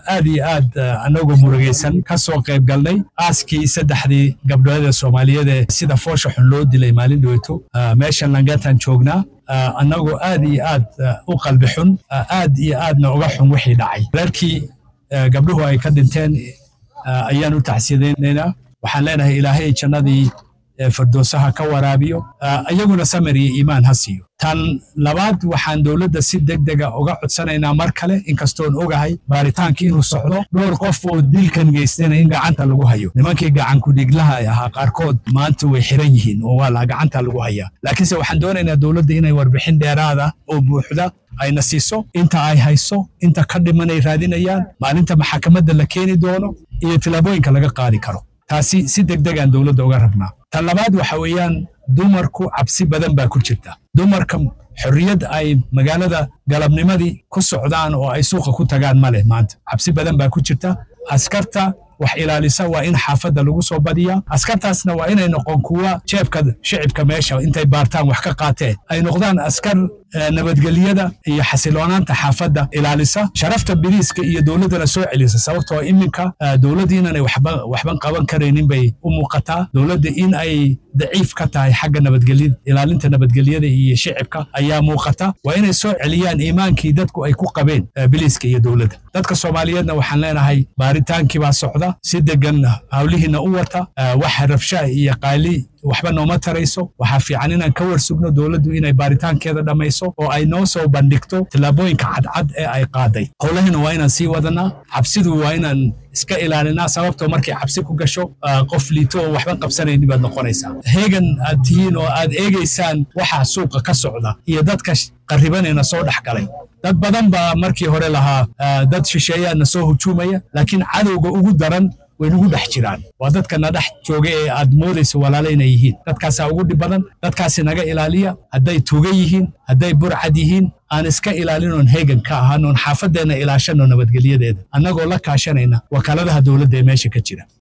aad iyo aad anagoo murugaysan ka soo qayb galnay aaskii saddexdii gabdhood ee soomaaliyeed ee sida foosha xun loo dilay maalin dhoweyto meeshan langataan joognaa annagoo aad iyo aad u qalbi xun aad iyo aadna uga xun wixii dhacay reerkii gabdhuhu ay ka dhinteen ayaan u tacsiyadaynaynaa waxaan leenahay ilaahay jannadii firdoosaha ka waraabiyo iyaguna samir iyo iimaan ha siiyo tan labaad waxaan dowladda si deg dega uga codsanaynaa mar kale inkastoon ogahay baaritaankii inuu socdo dhowr qof oo dilkan geystayna in gacanta lagu hayo nimankii gacankudhiglaha ahaa qaarkood maanta way xiran yihiin oo waa la gacanta lagu hayaa laakiinse waxaan doonaynaa dowladda inay warbixin dheeraada oo buuxda ayna siiso inta ay hayso inta ka dhimanay raadinayaan maalinta maxakamadda la keeni doono iyo tillaabooyinka laga qaadi karo taasi si deg degaan dowladda uga rabnaa tan labaad waxa weeyaan dumarku cabsi badan baa ku jirta dumarka xorriyad ay magaalada galabnimadii ku socdaan oo ay suuqa ku tagaan ma leh maanta cabsi badan baa ku jirta askarta wax ilaalisa waa in xaafadda lagu soo badiyaa askartaasna waa inay noqon kuwa jeebka shicibka meesha intay baartaan wax ka qaateen ay noqdaan askar nabadgelyada iyo xasiloonaanta xaafadda ilaalisa sharafta biriiska iyo dowladdana soo celisa sababtoo iminka dowladda inanay waxban qaban karaynin bay u muuqataa dowladda in ay daciif ka tahay xagga nabadgelyada ilaalinta nabadgelyada iyo shicibka ayaa muuqata waa inay soo celiyaan iimaankii dadku ay ku qabeen biliiska iyo dowladda dadka soomaaliyeedna waxaan leenahay baaritaankii baa socda si degan hawlihiina u wata waxa rabsha iyo qaali waxba nooma tarayso waxaa fiican inaan ka warsugno dowladdu inay baaritaankeeda dhammayso oo ay noo soo bandhigto tillaabooyinka cadcad ee ay qaaday howlahina waa inaan sii wadanaa cabsidu waa inaan iska ilaalinaa sababtoo markay cabsi ku gasho qof liito oo waxba qabsanayni baad noqonaysaa heegan aad tihiin oo aad eegaysaan waxa suuqa ka socda iyo dadka qarribanayna soo dhex galay dad badan baa markii hore lahaa dad shisheeyaana soo hujuumaya laakiin cadowga ugu daran way nagu dhex jiraan waa dadka na dhex jooga ee aad moodayso walaala inay yihiin dadkaasaa ugu dhib badan dadkaasi naga ilaaliya hadday tuuga yihiin hadday burcad yihiin aan iska ilaalinoon heegan ka ahaanoon xaafadeenna ilaashano nabadgelyadeeda annagoo la kaashanayna wakaaladaha dowladda ee meesha ka jira